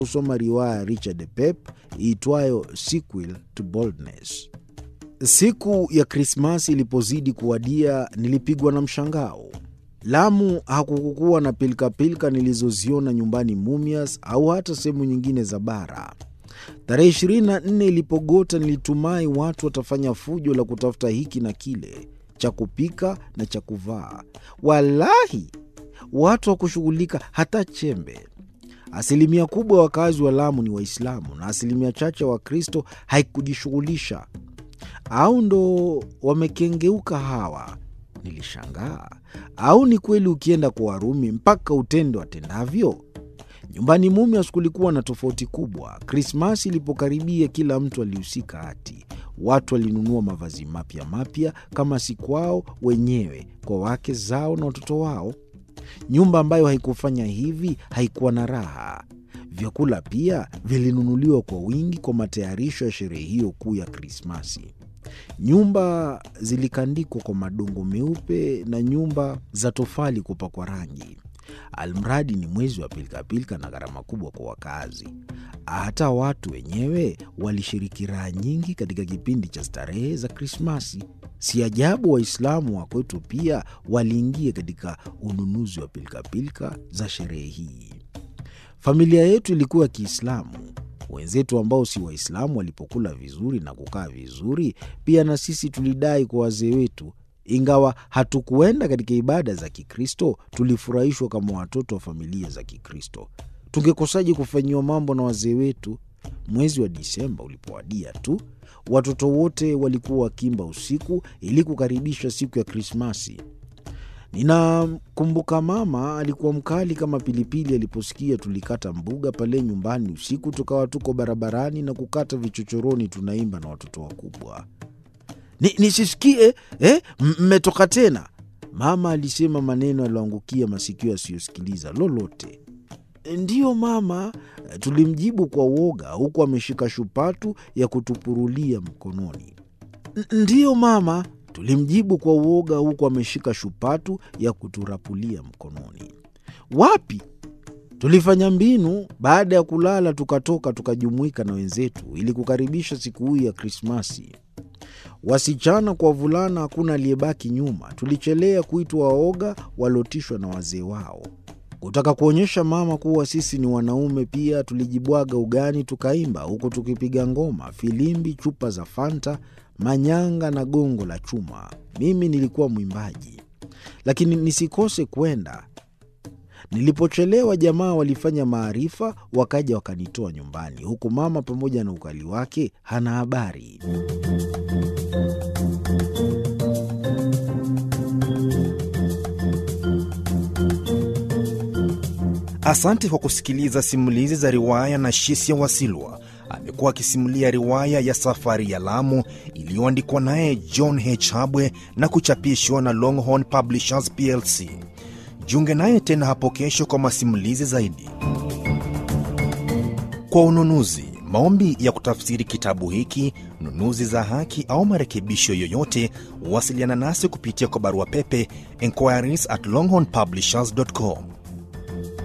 kusoma riwaya ya Richard Pep iitwayo Sequel to Boldness. Siku ya Krismasi ilipozidi kuwadia, nilipigwa na mshangao. Lamu hakukukuwa na pilkapilka nilizoziona nyumbani Mumias au hata sehemu nyingine za bara. Tarehe 24 ilipogota, nilitumai watu watafanya fujo la kutafuta hiki na kile cha kupika na cha kuvaa. Walahi, watu hawakushughulika hata chembe. Asilimia kubwa ya wakazi wa Lamu ni Waislamu na asilimia chache wa Wakristo haikujishughulisha. Au ndo wamekengeuka hawa? Nilishangaa. Au ni kweli ukienda kwa Warumi mpaka utende watendavyo? Nyumbani Mumias kulikuwa na tofauti kubwa. Krismasi ilipokaribia, kila mtu alihusika hati. Watu walinunua mavazi mapya mapya, kama si kwao wenyewe, kwa wake zao na watoto wao. Nyumba ambayo haikufanya hivi haikuwa na raha. Vyakula pia vilinunuliwa kwa wingi kwa matayarisho ya sherehe hiyo kuu ya Krismasi. Nyumba zilikandikwa kwa madongo meupe na nyumba za tofali kupakwa rangi. Almradi ni mwezi wa pilikapilika na gharama kubwa kwa wakazi. Hata watu wenyewe walishiriki raha nyingi katika kipindi cha starehe za Krismasi. Si ajabu Waislamu wa kwetu pia waliingia katika ununuzi wa pilikapilika za sherehe hii. Familia yetu ilikuwa ya Kiislamu. Wenzetu ambao si Waislamu walipokula vizuri na kukaa vizuri, pia na sisi tulidai kwa wazee wetu. Ingawa hatukuenda katika ibada za Kikristo, tulifurahishwa kama watoto wa familia za Kikristo. Tungekosaje kufanyiwa mambo na wazee wetu? Mwezi wa Disemba ulipowadia tu, watoto wote walikuwa wakimba usiku ili kukaribisha siku ya Krismasi. Ninakumbuka mama alikuwa mkali kama pilipili aliposikia tulikata mbuga pale nyumbani usiku, tukawa tuko barabarani na kukata vichochoroni, tunaimba na watoto wakubwa. Ni, nisisikie eh, mmetoka tena? Mama alisema maneno yaliyoangukia masikio yasiyosikiliza lolote. Ndiyo mama, tulimjibu kwa uoga, huku ameshika shupatu ya kutupurulia mkononi. Ndiyo mama, tulimjibu kwa uoga, huku ameshika shupatu ya kuturapulia mkononi. Wapi? Tulifanya mbinu. Baada ya kulala, tukatoka tukajumuika na wenzetu ili kukaribisha siku hii ya Krismasi. Wasichana kwa wavulana, hakuna aliyebaki nyuma. Tulichelea kuitwa waoga waliotishwa na wazee wao. Kutaka kuonyesha mama kuwa sisi ni wanaume pia, tulijibwaga ugani tukaimba, huku tukipiga ngoma, filimbi, chupa za Fanta, manyanga na gongo la chuma. Mimi nilikuwa mwimbaji, lakini nisikose kwenda. Nilipochelewa, jamaa walifanya maarifa, wakaja wakanitoa nyumbani, huku mama pamoja na ukali wake hana habari. Asante kwa kusikiliza simulizi za riwaya na Shisia Wasilwa. Amekuwa akisimulia riwaya ya Safari ya Lamu iliyoandikwa naye John H. Habwe na kuchapishwa na Longhorn Publishers plc. Jiunge naye tena hapo kesho kwa masimulizi zaidi. Kwa ununuzi, maombi ya kutafsiri kitabu hiki, nunuzi za haki au marekebisho yoyote, wasiliana nasi kupitia kwa barua pepe inquiries at longhornpublishers.com